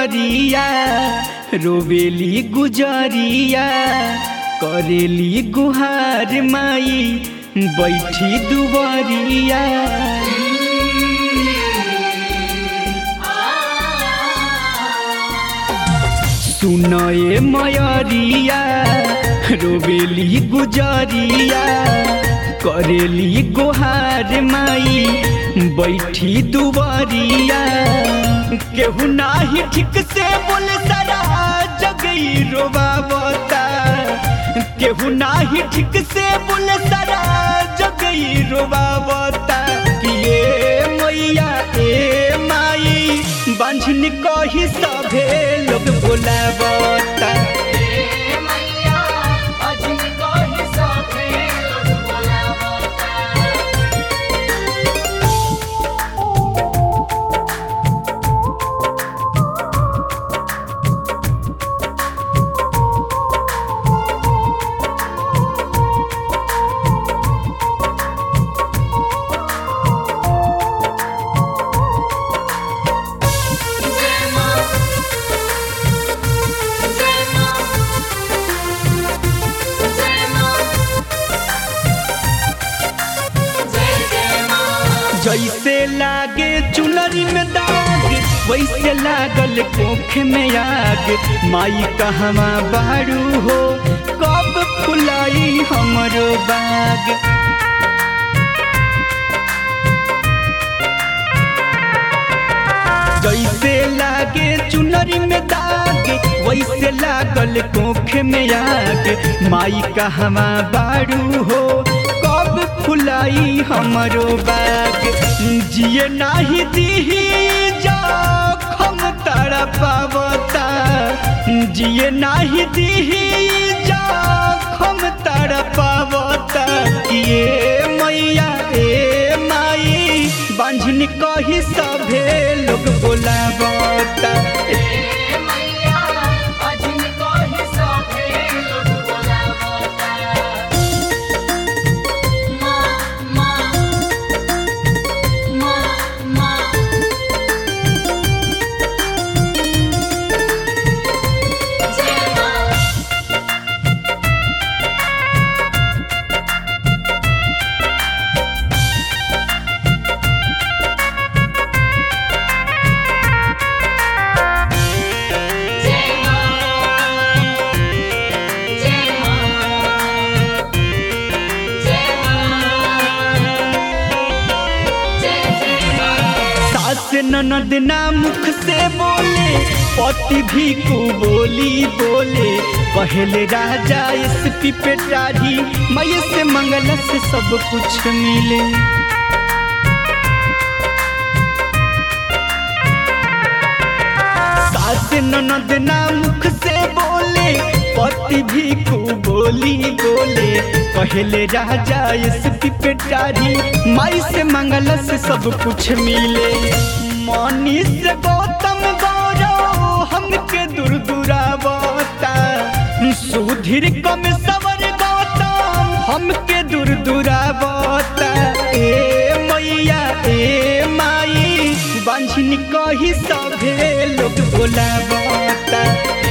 मयरिया रोवेली गुजरिया करेली गुहार माई बैठी दुबरिया सुनए मयरिया रोवेली गुजरिया करेली गुहार माई बैठी दुबरिया केहू नाही ठीक से बोल सारा जगई रोबावता केहू नाही ठीक से बोल सारा जगई रोबावता कि ए मैया ए माई बांझनी कही सभे लोग बोलावता जैसे लागे चुनरी में दाग वैसे लागल कोख में आग माई कहवा बारू हो कब फुलाई हमरो बाग जैसे लागे चुनरी में दाग वैसे लागल कोख में आग माई कहवा बारू हो कब फुलाई हमरो बाग जिए नाही दीही जखम तड़पावता जिए नाही दीही जखम तड़पावता ये मैया ए माई बांझनी कही सभे लोग बोलावता सास ननद ना मुख से बोले पति भी को बोली बोले कहले राजा इस पिपेटारी मय से मंगल से सब कुछ मिले सास ननद ना मुख से बोले पति भी को बोली बोले कहले राजा इस पिपेटारी माई से मंगल से सब कुछ मिले मनीष गौतम गौरव हमके दूर दुरावता सुधीर कम सवर गौतम हमके दूर दुरावता ए मैया ए माई बांझनी कही सभे लोग बोलावता